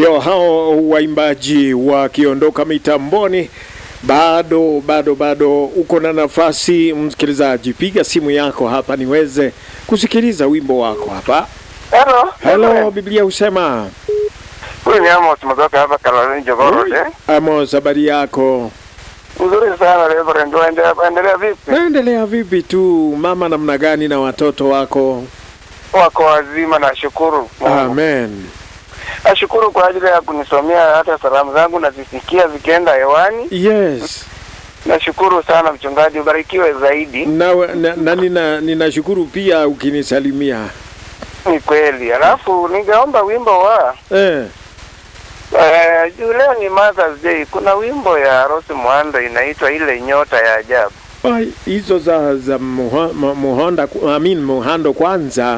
Ndio hao waimbaji wakiondoka mitamboni. Bado bado bado uko na nafasi, msikilizaji, piga simu yako hapa niweze kusikiliza wimbo wako hapa. Hello. Hello, Biblia husema. Huyu ni Amos kutoka hapa Kaloleni Jogoo eh? Amos, habari yako? Nzuri sana Reverend. Waendelea endelea vipi? Naendelea vipi tu, mama, namna gani na watoto wako? Wako wazima nashukuru. Mungu. Amen. Nashukuru kwa ajili ya kunisomea hata salamu zangu nazisikia zikienda hewani. Yes. Nashukuru sana mchungaji, ubarikiwe zaidi. Na, na, na nina, ninashukuru pia ukinisalimia. Ni kweli. Alafu ningeomba wimbo wa Eh. eh, juu leo ni Mother's Day. Kuna wimbo ya Rose Muhando inaitwa ile nyota ya ajabu. Ai, hizo za za muho- mu- muhonda I mean muhando kwanza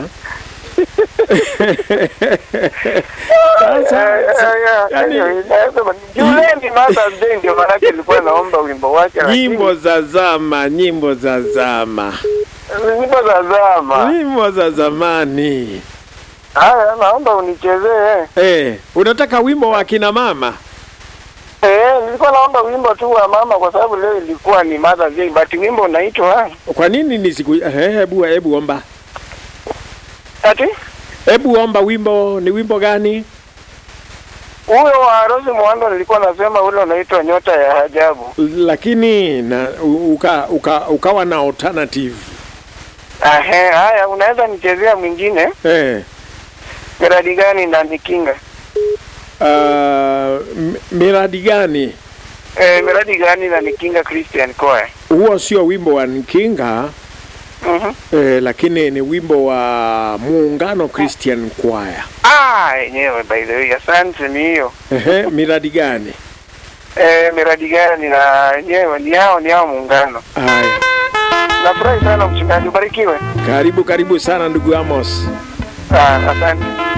Sasa, Eh, eh, yani- eh, nasema, juu leo ni Mother's Day ndio maanake nilikuwa naomba wimbo wake lakini- nyimbo za zama, nyimbo za zama, nyimbo za zama. nyimbo za zamani. Haya, naomba unichezee. Eh, unataka wimbo wa kina mama? Eh, nilikuwa naomba wimbo tu wa mama kwa sababu leo ilikuwa ni Mother's Day, but wimbo unaitwa Kwa nini nisiku eh, hebu hebu omba, ati hebu omba wimbo. Ni wimbo gani? huyo wa Rose Muhando nilikuwa nasema ule unaitwa nyota ya ajabu. Lakini na u- uka, uka, ukawa na alternative Ahe, haya unaweza nichezea mwingine eh. miradi gani na nikinga? Uh, m- miradi gani Eh, miradi gani na nikinga Christian Choir. huo? Sio wimbo wa Nkinga Mhm. eh, lakini ni wimbo wa Muungano Christian Choir. Ah, yenyewe by the way, asante ni hiyo. Ehe, miradi gani? Eh, miradi gani na yenyewe ni hao ni hao muungano. Haya, Nafurahi sana mchungaji, ubarikiwe. karibu karibu sana ndugu Amos. Ah, asante.